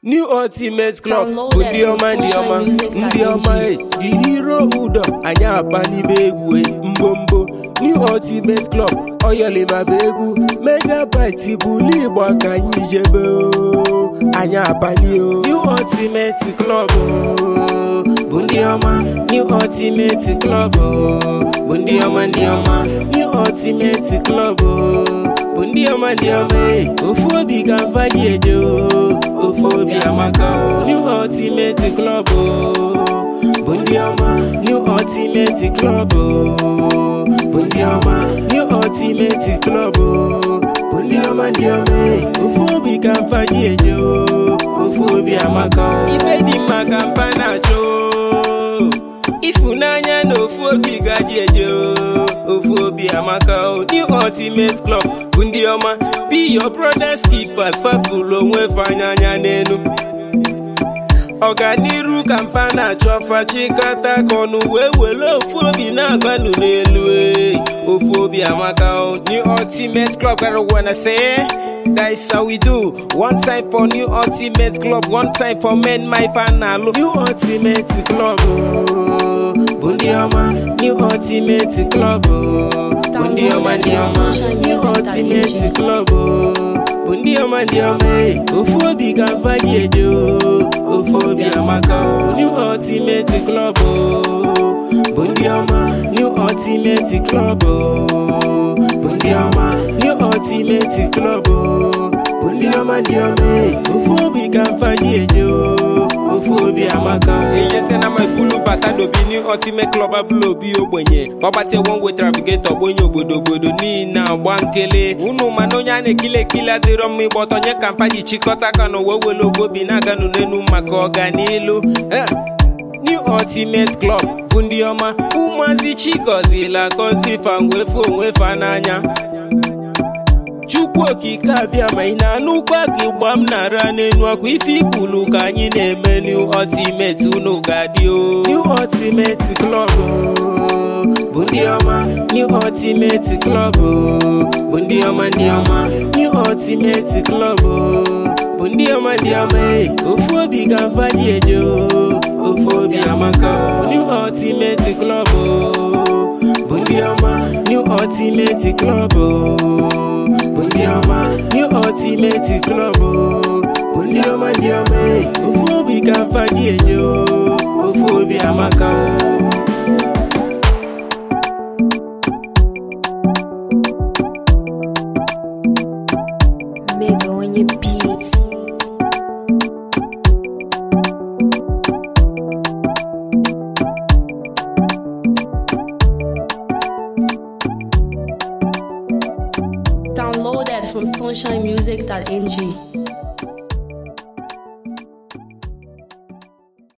New Ultimate Club Download bụ it ndị from ọma ndị ọma socialmusic.ng. ndị ọma e the hero udo anyị aba n'ibe egwu e mbombo New Ultimate Club oyolima bụ egwu megabyte bulu igbo ka anyị jebe o anyị abali o New Ultimate Club o bụ ndị ọma New Ultimate Club o bụ ndị ọma ndị ọma New Ultimate Club o bụ ndị ọma ndị ọma e ofu obi ga mfa gị eje o ofu obi amaka o New Ultimate Club o bụ ndị ọma New Ultimate Club o bụ ndị ọma New Ultimate Club o bụ ndị ọma ndị ọma e ofu obi ka mfa gị eje o ofu obi amaka o ife dị mma ka mpa na-achọ o. ịfụnanya na ofu obi gaji eje o ofu obi amaka o New Ultimate Club bụ ndị ọma be your brothers keepers fafụlụ onwe fa anya anya n'elu ọganiru ka mfa na-achọ fachikọta ka ọnụ wee were ofu obi na-agbanụ n'elu e. ofu obi amaka o New Ultimate Club gotta wanna say that is how we do one time for New Ultimate Club one time for men my fan alụ New Ultimate Club o bụ ndị ọma New Ultimate Club o bụ ndị ọma ndị ọma New Ultimate Club o bụ ndị ọma ndị ọma e ofu obi ga mfa gị eje o ofu obi amaka o New Ultimate Club o bụ ndị ọma New Ultimate Club o bụ ndị ọma New Ultimate Club o bụ ndị ọma ndị ọma e ofu obi ga mfa gị eje o ofu obi amaka o ihe sị na ma ibulu bata n'obi New Ultimate Club abụla obi ogbenye ọgbatị one way travigator ogbenye obodo obodo niile agba nkele unu mana onye a na-ekili ekili adịrọ mma ịgba ọtọ nye ka mfa ji chịkọta aka na wee were ofu obi na-aganụ n'elu maka ọganilu Eh. New Ultimate Club bụ ndị ọma ụmụazị chigozila gọzi fa wefe onwe fa n'anya Chukwu okike abịa ma ị na-anụkwa gị gba m nara n'enu akwa ife ikulu ka anyị na-eme New Ultimate unu ga-adị o New Ultimate Club o, bụ ndị ọma New Ultimate Club o, bụ ndị ọma ndị ọma New Ultimate Club o, bụ ndị ọma ndị ọma e ofu obi ga mfa gị eje o ofu obi amaka o New Ultimate Club o bụ ndị ọma New Ultimate Club o bụ ndị ọma New Ultimate Club o bụ ndị ọma ndị ọma e ofu obi ka mfa gị eje o ofu obi amaka o Mega on your beats. Download that from sunshinemusic.ng.